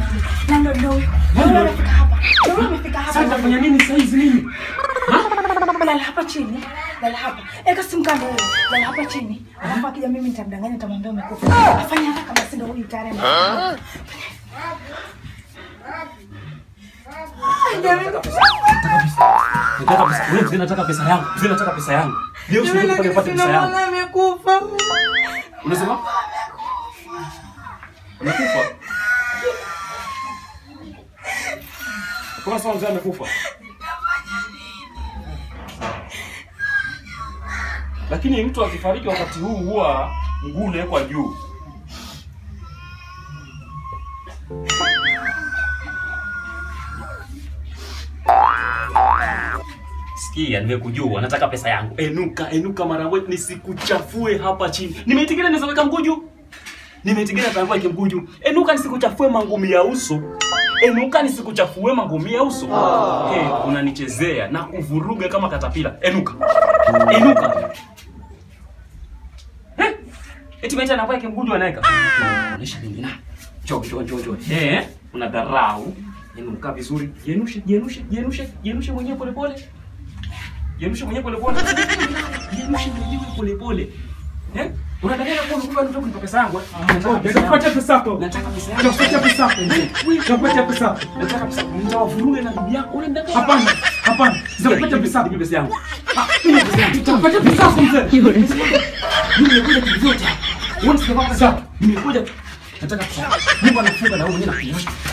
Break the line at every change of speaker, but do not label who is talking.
Na ndo ndo huyo. Ndo amefika hapa. Ndo amefika hapa.
Sasa nitafanya nini saa hizi mimi?
Lala hapa chini. Lala hapa. Eka simu kando wewe. Lala hapa chini. Alafu akija mimi nitamdanganya nitamwambia umekufa. Afanya haraka basi ndo huyu tayari. amekufa. Ai, jamii.
Nataka pesa. Wewe mzee nataka pesa yangu. Mzee nataka pesa yangu. Leo sio pale nipate pesa yangu.
Mwana amekufa.
Unasema? Amekufa? Kwa sababu mzee amekufa. Lakini mtu akifariki wakati huu huwa mguu unawekwa juu. Sikia, nimekujua, nataka pesa yangu. Enuka, enuka mara moja nisikuchafue hapa chini. Nimeitigana nisaweka mguu juu. Nimeitigana tangu yake mguu juu. Enuka nisikuchafue mangumi ya uso. Enuka nisikuchafue mangumi ya uso. Hey, unanichezea na kuvuruga kama katapila. Enuka. Enuka. Eh? Eti maita na yake mguu juu anaweka. Unaonyesha nini na? Njoo, njoo, njoo, njoo. Eh, una dharau. Enuka vizuri. Jenushe, jenushe, jenushe, jenushe mwenyewe pole pole. Jenushe mwenyewe pole pole. Jenushe mwenyewe pole pole. Eh? Unadanganya kwa kumbe unataka kunipa pesa yangu. eh? Nataka pesa yangu.
Nitakupatia pesa yako.
Nataka pesa yangu.
Nitakupatia pesa yako. Nitakupatia pesa yako.
Nataka pesa. Nitawavuruga na bibi yako. Unadanganya.
Hapana. Hapana. Nitakupatia pesa yako.
Nipe pesa yangu.
Nitakupatia pesa yako mzee.
Nimekuja kivyote. Wewe unasema pesa. Nimekuja. Nataka pesa. Mungu anafunga na wewe mwenyewe nakunyosha.